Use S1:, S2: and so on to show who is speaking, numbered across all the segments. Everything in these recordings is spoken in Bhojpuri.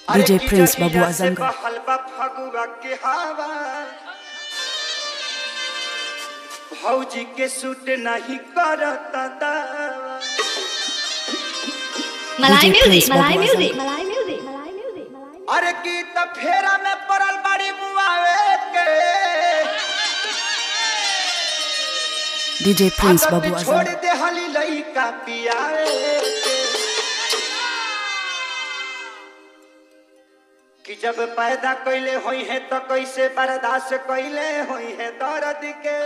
S1: DJ Prince Babu Azamgar.
S2: हलवा फगुआ के हवा भौजी के सूट नहीं करता दावा
S1: DJ
S3: Malay music,
S1: Prince
S3: Malay
S1: Babu
S3: music,
S1: Azam.
S3: Malay music, Malay music, Malay music.
S2: अरे की त फेरा में पड़ल बड़ी मुआवे के
S1: DJ Prince
S2: आदत
S1: Babu
S2: छोड़
S1: Azam.
S2: दे हली लइका पियावे के कि जब पैदा कैले होई है तो कैसे बर्दाश्त कैले होई है दर्द के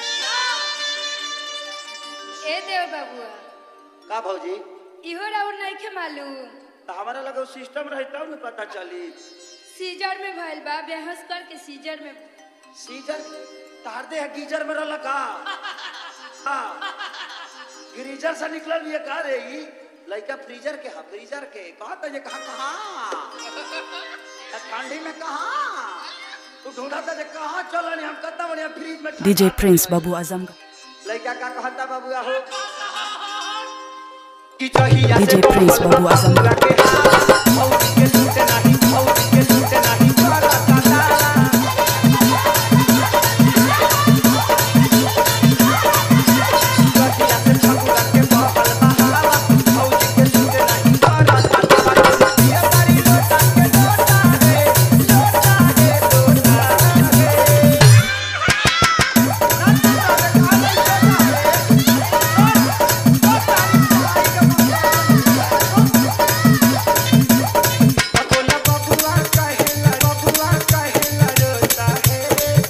S4: ए देव बाबुआ
S2: का भौजी
S4: इहो राउर नइखे मालूम
S2: तो हमारा लगे सिस्टम रही तब न पता चली
S4: सीजर में भइल बा बेहोश करके सीजर में
S2: सीजर तार दे है गीजर में रहला का हाँ। ग्रीजर से निकलल ये का रे ई लइका फ्रीजर के हा फ्रीजर के कहा तो ये कहा कहा ठंडी में कहा तू ढूंढा था जे कहा चलनी हम कत्ता बढ़िया फ्रीज में ठंडा
S1: DJ Prince Babu Azamgar.
S2: लइका का कहता बाबूआ हो कि जहिया से
S1: DJ Prince Babu Azamgar.
S2: के औरी के सूते नाही औरी के सूते नाही करता तारा जहिया से फगुआ के बहल बहावा औरी के सूते नाही करता तारा ये तारी लोटा के लोटा है लोटा है लोटा है बबुआ बबुआ कहेला बबुआ कहेला रोता है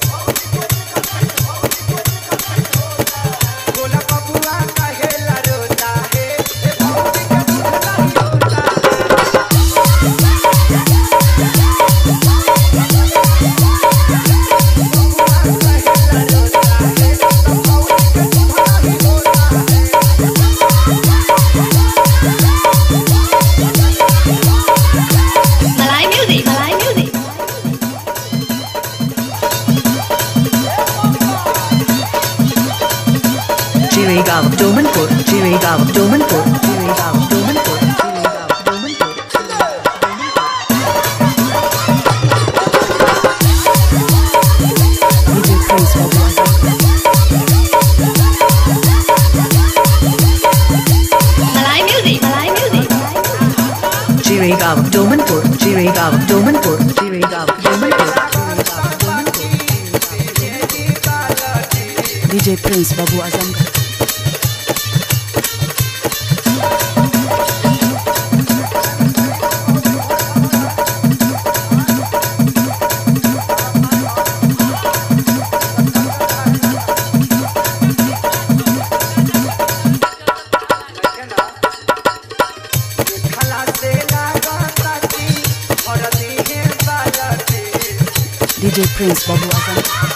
S2: बोला बबुआ कहेला रोता है ए भौजी के दूध नहीं होता है बबुआ कहेला रोता है तो भौजी के दूध नहीं होता है
S3: Malay music, Malay music.
S5: Jiregaon, Domanpur, Jiregaon, Domanpur, Jiregaon, Domanpur, Jiregaon, Domanpur.
S1: DJ Prince Babu Azamgar.
S3: Malay music, Malay music.
S5: Jiregaon, Domanpur, Jiregaon, Domanpur, Jiregaon, Domanpur, Jiregaon, Domanpur.
S1: DJ Prince Babu Azamgar.
S2: खला से लागता की भरती है बालती
S1: DJ Prince Babu Azamgar.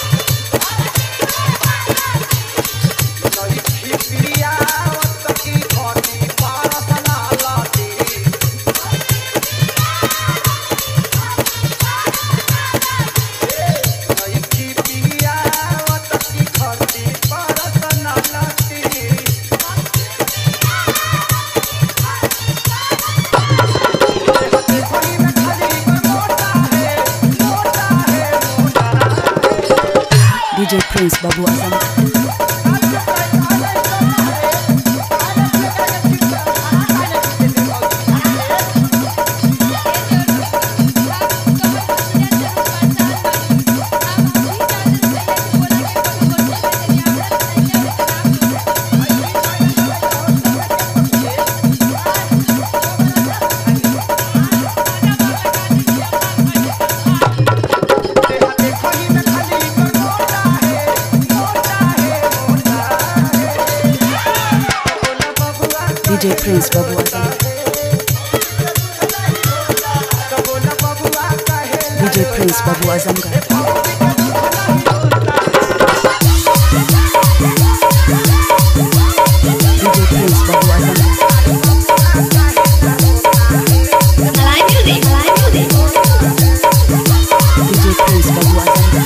S2: नई खिपिया की भरती पारसना लाती नई खिपिया की भरती पारसना लाती होली में खाली मोटा है मोटा है मोटा है
S1: DJ Prince Babu Azamgar. DJ Prince Babu Azamgar. DJ Prince Babu Azamgar. DJ Prince Babu Azamgar.
S3: Malay music, Malay music.
S1: DJ Prince Babu Azamgar.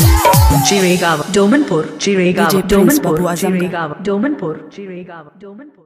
S5: Jiregaon, Domanpur, Jiregaon,
S1: DJ Prince
S5: Domanpur,
S1: Babu Azamgar.
S5: Jiregaon, Domanpur, Jiregaon, Domanpur.